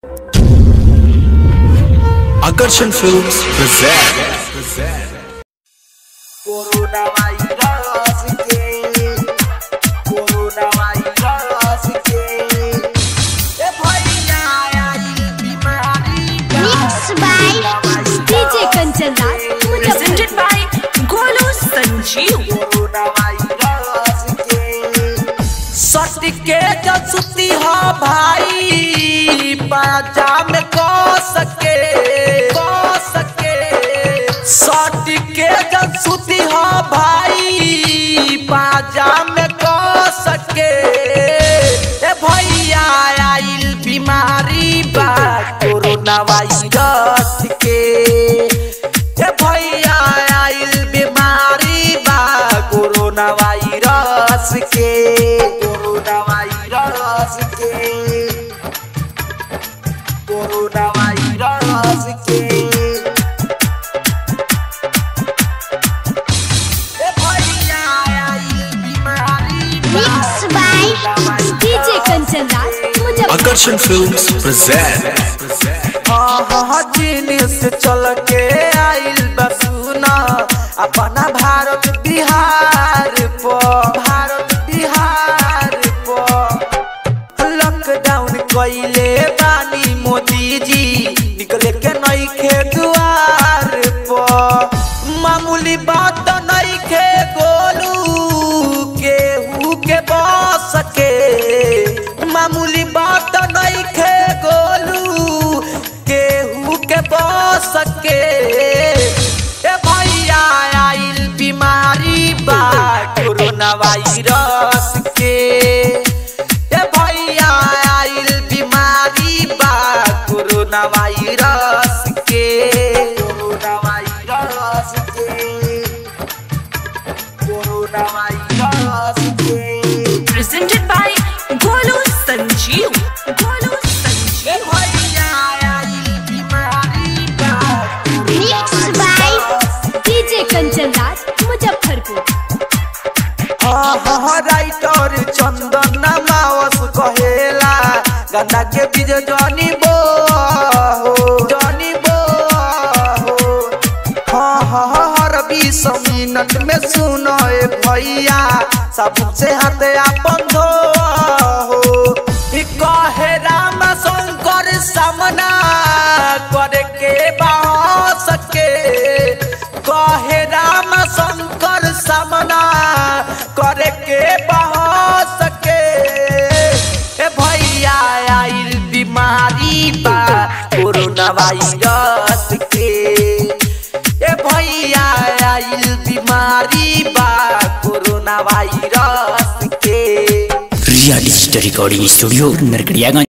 Akarshan Films present. Corona virus के corona virus के ए भैया आई बीमारी Mixed by DJ Kanchan Raj, presented by Golu Sanjeev. Corona virus के सट के जसुती हो भाई बाजा में को सके को सके सट के जसुती हो भाई बाजा में को सके ए भैया आइल बीमारी बा कोरोना वायरस के ए भैया आइल बीमारी बा कोरोना वायरस के कोरोना वायरस के कोरोना वायरस के ए भैया आइल बीमारी बा Mixed by DJ Kanchan Raj, Muzaffarpur. Akarshan Films present. जीनिस चल के आइल बसुना अपना भारत बिहार पो भारत बिहार पो लॉकडाउन कइले बानी मोदी जी निकले के नई खे दुआर पो मामूली बात नई खे गोलू केहू के बस के मामूली बात नई खे गोलू केहू के बस के ए भैया आइल बीमारी बा कोरोना वायरस के ए भैया आइल बीमारी बा कोरोना वायरस के कोरोना वायरस के कोरोना वायरस के Presented by Golu Sanjeev. Golu ए Sanjeev. भैया आइल बीमारी बा Mixed by DJ Kanchan Raj, Muzaffarpur. Writer Chandan मावस कहेला गंदा के बीज जनी बो जनी बो हाँ हाँ हर बीस मिनट में सुनो ए भैया सबसे हाथ अपन धो ई कहे राम शंकर सामना करे के बास के कहे राम शंकर सामना करे के बहस के ए भैया आइल बीमारी बा कोरोना वायरस के ए भैया आइल बीमारी बा कोरोना वायरस के real story recording studio Narkatiaganj